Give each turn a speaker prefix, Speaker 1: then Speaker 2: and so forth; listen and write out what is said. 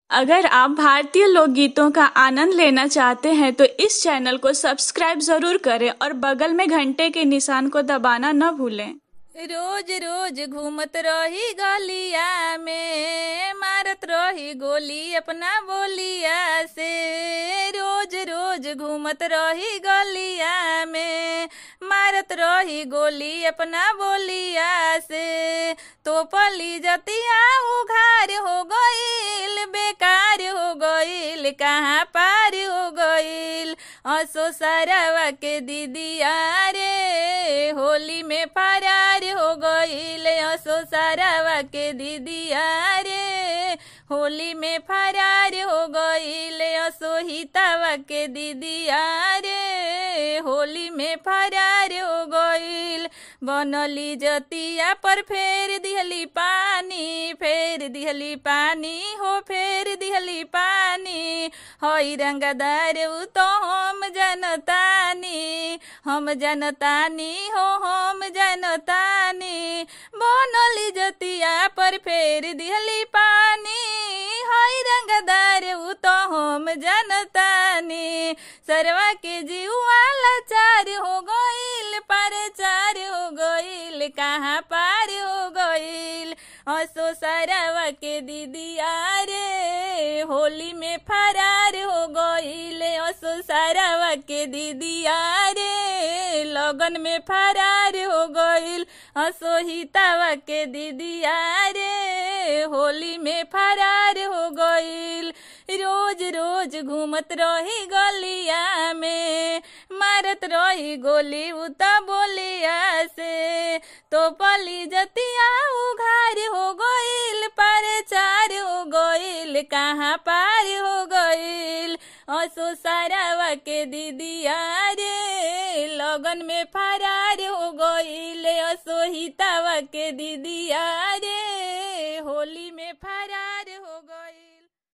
Speaker 1: अगर आप भारतीय लोकगीतों का आनंद लेना चाहते हैं तो इस चैनल को सब्सक्राइब जरूर करें और बगल में घंटे के निशान को दबाना न भूलें
Speaker 2: रोज रोज घूमत रही गलिया में मारत रही गोली अपना बोलिया से रोज रोज घूमत रही गलिया में मारत रही गोली अपना बोलिया से तो पली जतिया उघार हो गईल बेकार हो गईल कहाँ पार हो गईल असो सरवा के दीदिया रे होली में फरार हो गईल असो सरवा के दीदिया रे होली में फरार हो गईल असो हितावा के दीदिया रे होली में फरार हो गईल बनली जतिया पर फेर दिहली पानी फेर दिहली पानी हो फेर दिहली पानी हई रंगदार उ तो हम जनतानी हम जनतानी हो हम जनतानी बनली जतिया पर फेर दिहली पानी हई रंगदार उ तो हम जनतानी सरवा के जीवा लाचार हो गईल पारे चार हो गईल कहाँ पार हो गईल असो सरवा के दीदिया रे होली में फरार हो गईल असो सरवा के दीदिया रे लगन में फरार हो गईल असो हितावा के दीदिया रे होली में फरार हो गईल रोज रोज घूमत रही गलिया में मारत रही गोली उता बोलिया से तो पली जतिया उघार हो गईल पार चार हो गईल कहाँ पार हो गईल असो सारावा के दीदिया रे लगन में फरार हो गईल असो हितावा के दीदिया रे होली में फरार